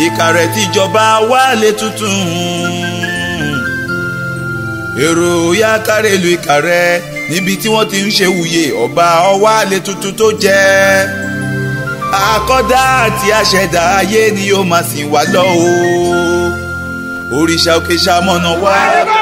ìkàrẹ́ tíjọba wálé tuntun èrò ya kárẹ̀ lu ìkàrẹ́ níbi tí wọ́n ti ń ṣe wuyè ọba ọwálé tuntun tó jẹ́ akọ́dá àti aṣẹ̀dá ayé ni yóò máa sìn wá lọ o òrìṣà òkè ṣamọ̀nà wá.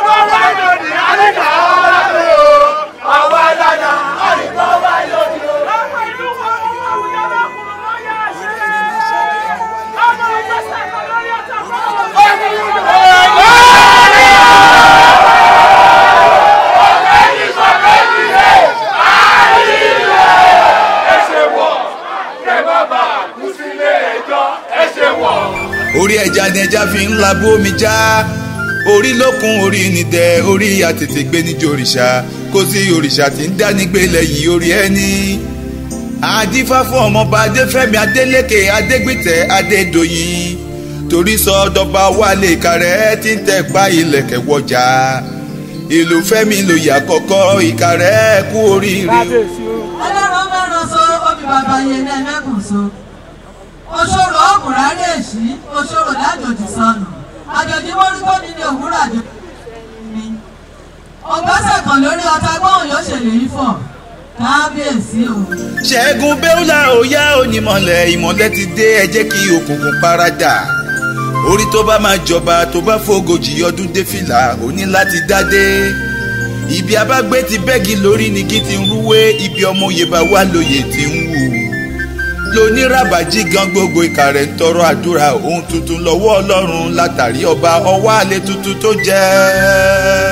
orí ẹja ni ẹja fi ń labú omi já orí lókun orí nìdẹ orí àtètè gbé níjó òrìṣà kò sí òrìṣà tí ń dánigbé lẹ́yìn orí ẹni. àdífá fún ọmọọba adéfẹ́mi adélékè adégbìtẹ́ adédọ̀yìn torí sọ dọba wálé ìkàrẹ́ tí ń tẹ̀pá ilẹ̀kẹ̀ wọjà ìlú fẹ́mi lòyà kọ́kọ́ ìkàrẹ́ kú oríire. ọlọ́run mẹ́rin so obì bàbá yẹn ní ẹ̀mẹ́kùn so òṣòro ọkùnrin rẹ̀ sí òṣòro lájòjì sọnù àjòjì mọ́rúkọ́ mi ní òwúrọ̀ àjòjì mi ọgbọ́sẹ̀ kan lórí ọta gbọ́hùn yóò ṣèlérí fọ̀ kábíyèsí o. ṣẹ́gun bẹ́ùlà òyà onímọ̀lẹ̀ ìmọ̀lẹ̀ ti dé ẹ jẹ́ kí òkùnkùn paradà orí tó bá máa jọba tó bá fògojì ọdún dé fìlà ó ní láti dádé ibi abágbé ti bẹ́gi lórí ni kí ti ń rúwé ibi ọmọ òye bá wà lóye ti ń wù lóníràbàjì gan gbogbo ìkà rẹ̀ ń tọrọ àdúrà ohun tuntun lọ́wọ́ ọlọ́run látàrí ọba ọwọ́ àlẹ́ tuntun tó jẹ́.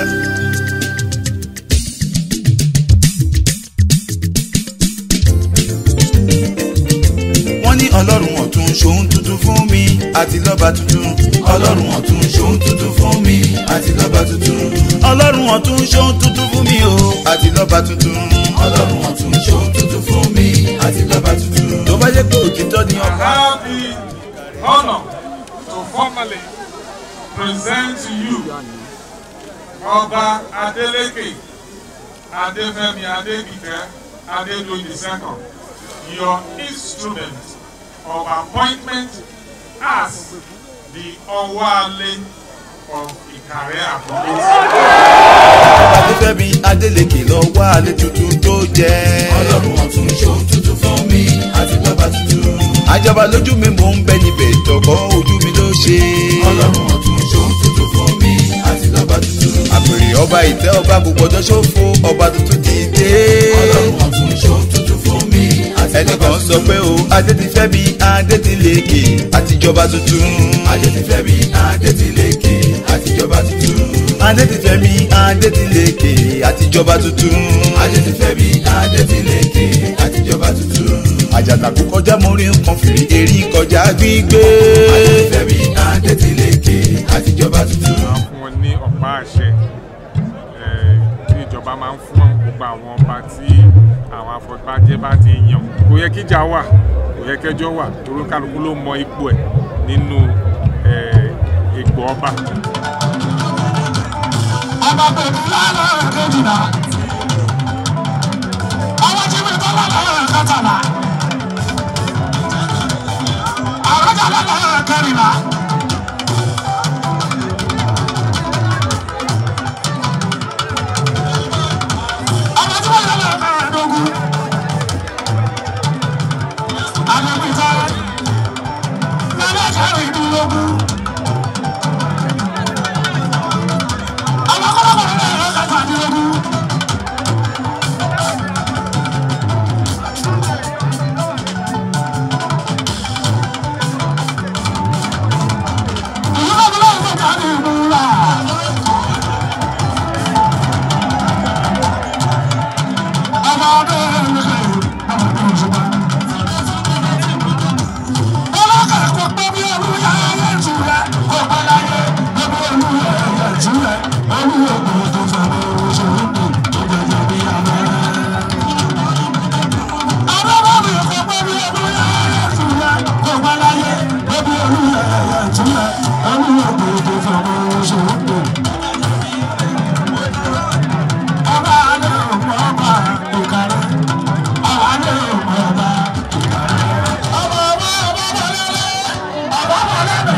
wọ́n ní ọlọ́run ọ̀tún ṣòun tuntun fún mi àti lọ́ba tuntun. ọlọ́run ọ̀tún ṣòun tuntun fún mi àti lọ́ba tuntun. ọlọ́run ọ̀tún ṣòun tuntun fún mi o àti lọ́ba tuntun. ọlọ́run ọ̀tún ṣòun tuntun fún mi àti lọ́ba tuntun. tó bá yẹ pé òtítọ́ ni I ọba. have the honor to formally present to you Ọba Adeleke Adefemi Adegbite Adedoyin II, your instrument of appointment as the Owale of Ikare Akoko. adéfẹ́mi adélèké lọ wá alẹ́ tuntun tó jẹ́. ọlọ́run ọ̀tún ṣòun tuntun fún mi àti lọ́ba tuntun. àjọba lójú mi mò ń bẹ níbẹ̀ tọkọ ojú mi ló ṣe. ọlọ́run ọ̀tún ṣòun tuntun fún mi àti lọ́ba tuntun. àpèrè ọba ìtẹ́ ọba kò gbọdọ̀ ṣòfò ọba tuntun ti dé. ọlọ́run ọ̀tún ṣòun tuntun fún mi àti lọ́ba ẹnìkan tuntun. sọ pé o adétifẹ́mi adétilékè àtijọba tuntun. adétifẹ́mi adétilékè àtijọba tuntun. adétifẹ́mi adétilékè àtijọba tuntun. adétifẹ́mi adétilékè àtijọba tuntun. àjànàkú kọjá mórí nǹkan fìrí erí kọjá gbígbé. adétifẹ́mi adétilékè àtijọba tuntun. máa ń fún wọn ní ọ̀pá àṣẹ eh, tí ìjọba máa ń fún gbogbo àwọn ọba tí àwọn afọbajẹ bá ti yàn kò yẹ kíjà wà kò yẹ kẹjọ wà torí kálukú ló mọ ipò ẹ̀ nínú eh, ipò ọba. ọba pẹ̀lú lálẹ́ kejìlá ọwọ́ tí mi tọ́lá lọ́rọ̀ kẹtàlá àrọ́jà lọ́rọ̀ kẹrìnlá. ọmọ tí wọ́n yọ lọ́rọ̀ mẹ́rẹ̀ẹ́dógún àdébìtẹ́ lọ́rọ̀ kẹrìndínlógún. àwọn kọ́lọ́kọ́ ní ẹ̀rọ kẹtàdínlógún. ìlú náà ló ń gbèjà ní ìlú rà. ọmọ ọdún ẹ̀rọ ọmọ ọdún òṣùpá. ọlọ́kà kò gbọ́ bí ẹrú yá ayé ìtura. lọ́nà.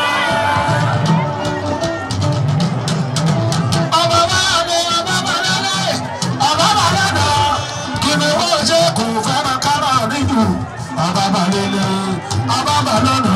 ọba bá ní ọba bá lọ́lẹ̀ ọba bá lọ́nà. kí ni wọ́n ṣe kò fẹ́ràn kárọ̀ níjù ọba bá lélẹ̀ ọba bá lọ́nà.